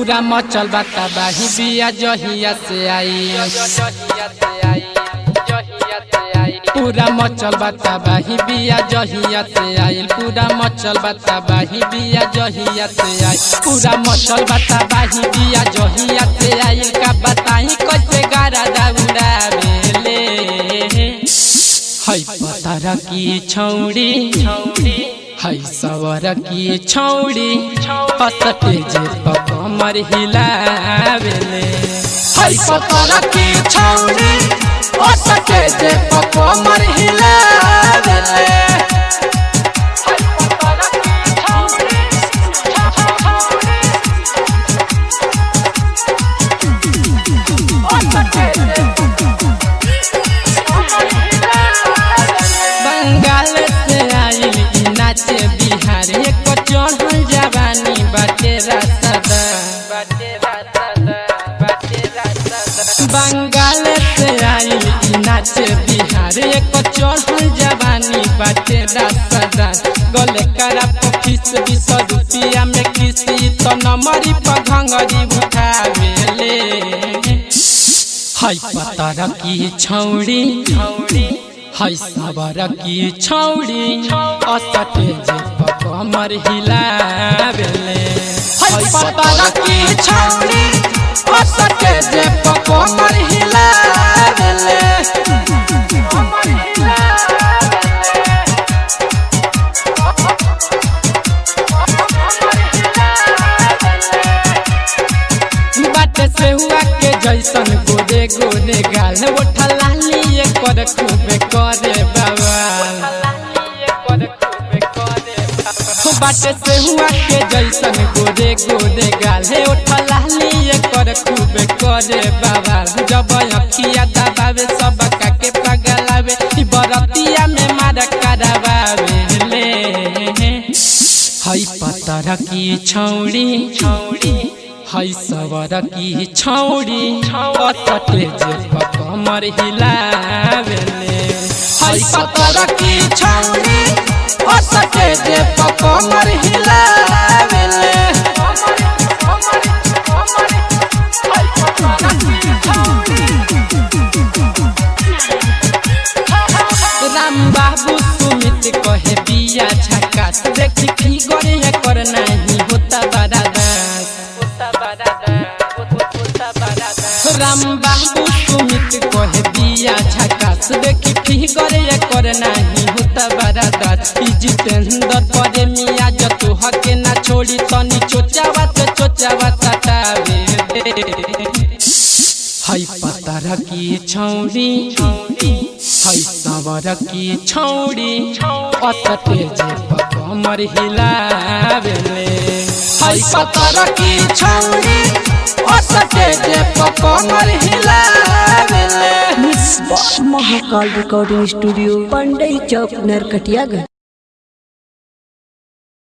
पूरा मचल बाता बाही बिया जहिया से आई पूरा मचल बाता बाही बिया जहिया से आइल पूरा मचल बाता बाही बिया जहिया से आई पूरा मचल बाता बाही बिया जहिया से आइल का बताई कैसे गारा दाउड़ा बेले है पतारा की छौड़ी छौड़ी है सवर की छौड़ी हसते जे कमर हिलावेले है पतारा की छौड़ी हसते जे कमर हिलावेले बंगाल से आइल ई नाचे बिहार एक चढ़ल जवानी बाटे रासदा बंगाल से आइल ई नाचे बिहार एक चढ़ल जवानी बाटे रासदा गले करा पफिस बीस रुपया में किसी तो नमरी पर घंगरी उठावेले हाय पतारा की छौड़ी छौड़ी हाय सवार की छौड़ी असटे जे कमर हिलावेले हाय पतारा की छौड़ी असटे जे कमर हिलावेले बाटे से हुआ के जैसन गोरे गोरे गाल उठा लाली कर खूबे करे बाबा बाटे से हुआ के जैसन गोरे गोरे गाल उठा लाली कर खूबे करे बाबा जब अखिया दबावे सब के पगलावे ई बरतिया में मार करावे ले हई पतर की छौड़ी छौड़ी हई सवर की छौड़ी असटे जे कमर हिलावेले हई पतर की छौड़ी असटे जे कमर हिलावेले राम बाबू सुमित कहे बिया झकास देखी की गरे कर नहीं होता बड़ा दास राम बाबू सुमित कहे बिया झकास देखी की गरे कर नहीं होता बड़ा दास ई जितेंद्र करे मिया जतु हके ना छोड़ी तनी चोचावा तो चोचावा सटावे हई पतारा की छौड़ी हई सवर की छौड़ी असटे जे कमर हिलावेले हई पतारा की छौड़ी असटे जे कमर हिलावेले mix box Mahakal recording studio Pandai Chowk Narkatiaganj